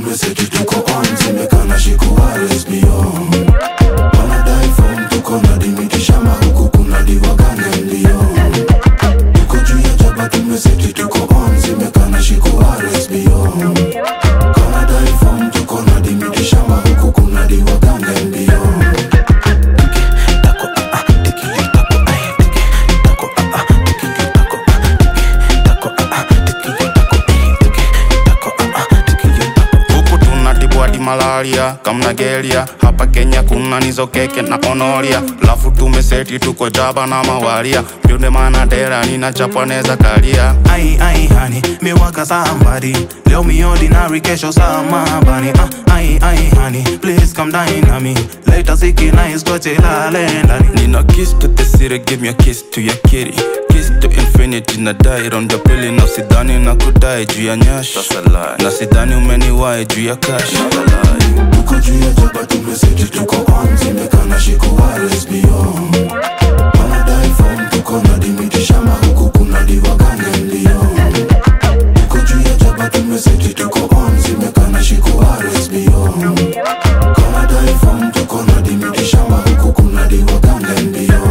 tumeseti tuko on zimekana shikuwares beyond wanadai form tuko na dimiti shamba huku kuna diwagane ndio tuko juu ya jaba tumeseti tuko on zimekana shikuwares beyond wanadai form tuko na dimiti shamba huku kuna diwagane ndio huku tunatibwa hadi malaria kamna gelia hapa kenya kuna nizo keke na onoria lafu tumeseti tuko jaba na mawaria pyunde mana dera nina chapaneza kalia Ai, ai, honey, me waka somebody. Leo me ordinary, kesho samabani. Ah, ai, ai, honey, please come dine on me. Later siki nice, koche lale ndani. Nina kiss to the city, give me a kiss to your kitty Kiss to infinity na die on the pili na sidhani na kudai juu ya nyash na sidhani umeniwai juu ya cash tuko juu ya jaba tumeseti tuko on zimekana shikuwares beyond wanadai form tuko na dimiti shamba huku kuna diwagane ndio tuko juu ya jaba tumeseti tuko on zimekana shikuwares beyond wanadai form tuko na dimiti shamba huku kuna diwagane ndio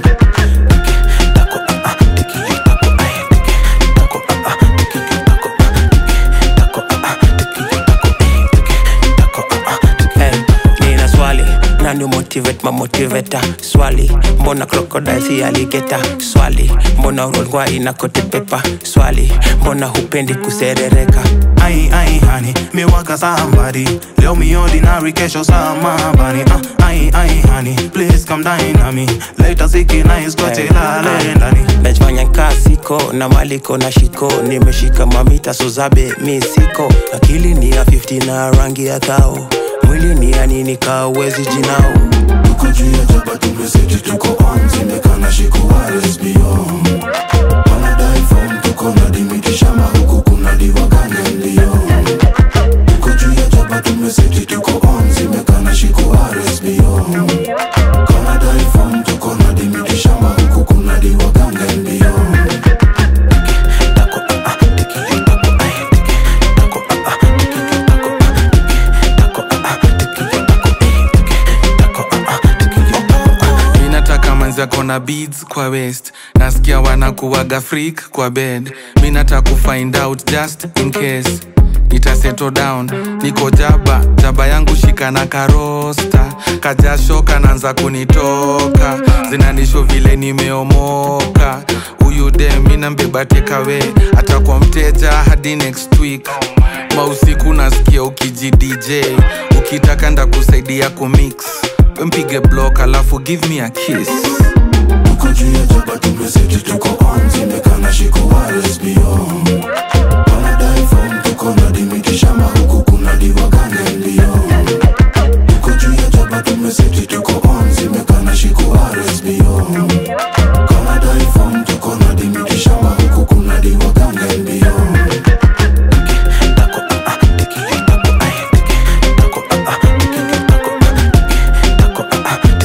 Hey, nina swali nani motivate ma motivator swali mbona crocodile si alligator swali mbona urolgwa ina kote pepa swali mbona hupendi kuserereka Ai, ai, honey, me waka somebody. Leo me ordinary, kesho samabani. Ah, ai, ai, honey, please come dine on me. Later siki nice, koche lale ndani. najifanya nkasiko na maliko na shiko nimeshika mamita sozabe mi siko akili ni ya 50 na rangi ya thao mwili ni ya nini kawezi jinao tuko juu ya jaba tumeseti tuko on zimekana shikuwares beyond wanadai form tuko na dimiti shamba huku kuna diwagane ndio tuko juu ya jaba tumeseti tuko on zimekana shikuwares beyond wanadai form tuko na dimiti shamba huku kuna diwagane ndio mi nataka manzi ako na beads kwa west nasikia wanakuwaga freak kwa bed mi nataka kufind out just in case nitaseto down niko jaba jaba yangu shika na karosta kajasho kanaanza kunitoka zinanisho vile nimeomoka huyu de mina mbeba tekawe atakuwa mteja hadi next week mausiku nasikia ukiji dj ukitaka ndakusaidia kumix mpige block alafu give me a kiss tuko juu ya jaba tumeseti tuko on zimekana shikuwares beyond